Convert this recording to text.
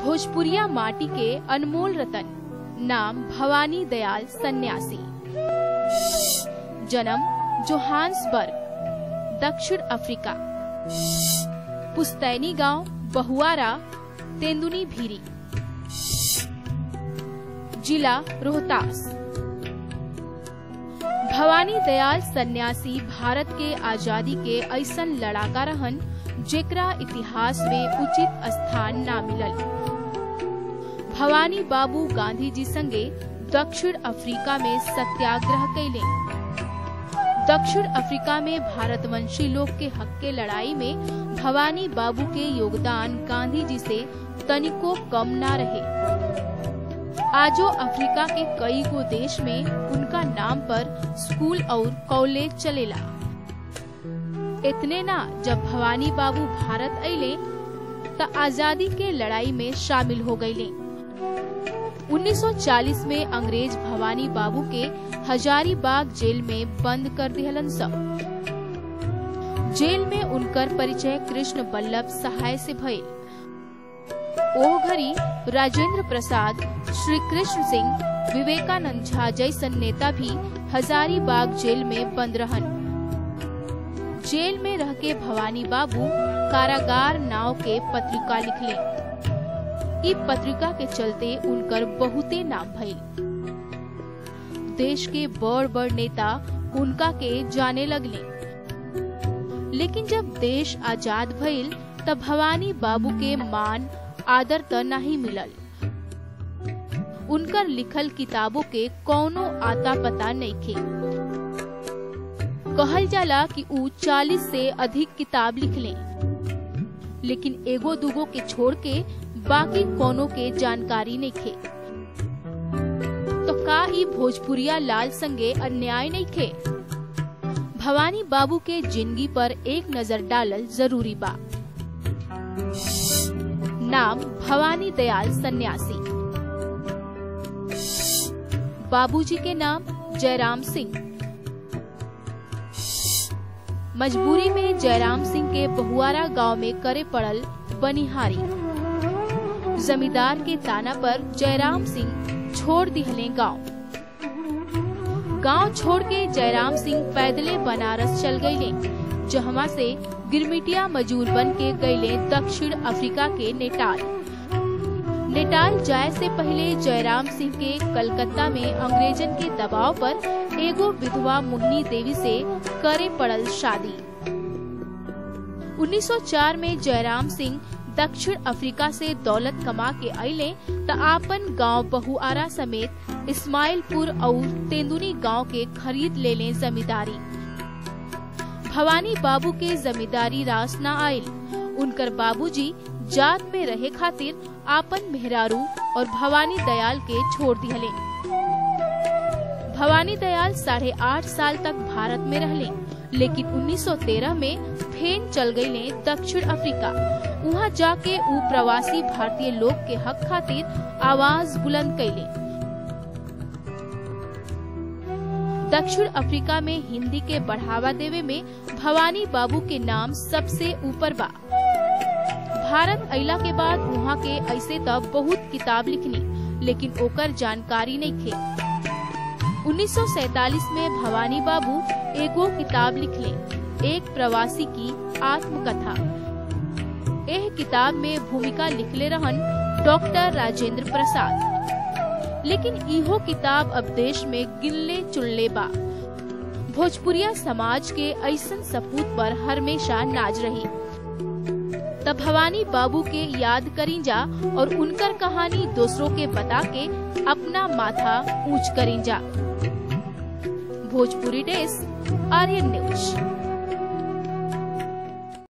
भोजपुरिया माटी के अनमोल रतन नाम भवानी दयाल सन्यासी जन्म जोहान्सबर्ग दक्षिण अफ्रीका पुस्तैनी गांव बहुआरा तेंदुनी भीरी जिला रोहतास भवानी दयाल सन्यासी भारत के आजादी के ऐसन लड़ाका रहन जेकरा इतिहास में उचित स्थान ना मिलल भवानी बाबू गांधी जी संगे दक्षिण अफ्रीका में सत्याग्रह कैले दक्षिण अफ्रीका में भारतवंशी लोग के हक के लड़ाई में भवानी बाबू के योगदान गांधी जी से तनिको कम ना रहे आजो अफ्रीका के कई गो देश में उनका नाम पर स्कूल और कॉलेज चलेला इतने ना जब भवानी बाबू भारत अले त आजादी के लड़ाई में शामिल हो गईले 1940 में अंग्रेज भवानी बाबू के हजारीबाग जेल में बंद कर दिहलन सब जेल में उनकर परिचय कृष्ण बल्लभ सहाय से भइल ओह घड़ी राजेंद्र प्रसाद श्री कृष्ण सिंह विवेकानंद झा जैसन नेता भी हजारीबाग जेल में बंद रहन जेल में रह के भवानी बाबू कारागार नाव के पत्रिका लिखले ई पत्रिका के चलते उनकर बहुते नाम भइल देश के बड़ बड़ नेता उनका के जाने लगले लेकिन जब देश आजाद भइल तब भवानी बाबू के मान आदर त नहीं मिलल उनकर लिखल किताबों के कौनो आता पता नहीं थे कहल जाला कि ऊ 40 से अधिक किताब लिखले लेकिन एगो दूगो के छोड़ के बाकी कोनो के जानकारी नहीं थे तो का ई भोजपुरिया लाल संगे अन्याय नहीं थे भवानी बाबू के जिंदगी पर एक नजर डालल जरूरी बा नाम भवानी दयाल सन्यासी बाबूजी के नाम जयराम सिंह मजबूरी में जयराम सिंह के बहुआरा गांव में करे पड़ल बनिहारी जमींदार के ताना पर जयराम सिंह छोड़ दिहले गांव गांव छोड़ के जयराम सिंह पैदले बनारस चल गईले जहवा से गिरमिटिया मजूर बन के गईले दक्षिण अफ्रीका के नेटाल नेटाल जाए से पहले जयराम सिंह के कलकत्ता में अंग्रेजन के दबाव पर एगो विधवा मोहिनी देवी से करे पड़ल शादी 1904 में जयराम सिंह दक्षिण अफ्रीका से दौलत कमा के अले त आपन गांव बहुआरा समेत इस्माइलपुर और तेंदुनी गांव के खरीद ले लें जमींदारी भवानी बाबू के जमींदारी रास न आयल उनकर बाबूजी जात में रहे खातिर आपन मेहरारू और भवानी दयाल के छोड़ दिहले भवानी दयाल साढ़े आठ साल तक भारत में रहले लेकिन 1913 में फेन चल गईले दक्षिण अफ्रीका वहाँ जाके ऊ प्रवासी भारतीय लोग के हक खातिर आवाज बुलंद कैले दक्षिण अफ्रीका में हिंदी के बढ़ावा देवे में भवानी बाबू के नाम सबसे ऊपर बा भारत अला के बाद वहाँ के ऐसे तब बहुत किताब लिखनी लेकिन ओकर जानकारी नहीं थे 1947 में भवानी बाबू एगो किताब लिखले एक प्रवासी की आत्मकथा एह किताब में भूमिका लिखले रहन डॉक्टर राजेंद्र प्रसाद लेकिन इहो किताब अब देश में गिनले चुनले बा भोजपुरिया समाज के ऐसन सपूत पर हमेशा नाज रही तब भवानी बाबू के याद करी जा और उनकर कहानी दूसरों के बता के अपना माथा ऊंच करी जा भोजपुरी डेस्क आर्यन न्यूज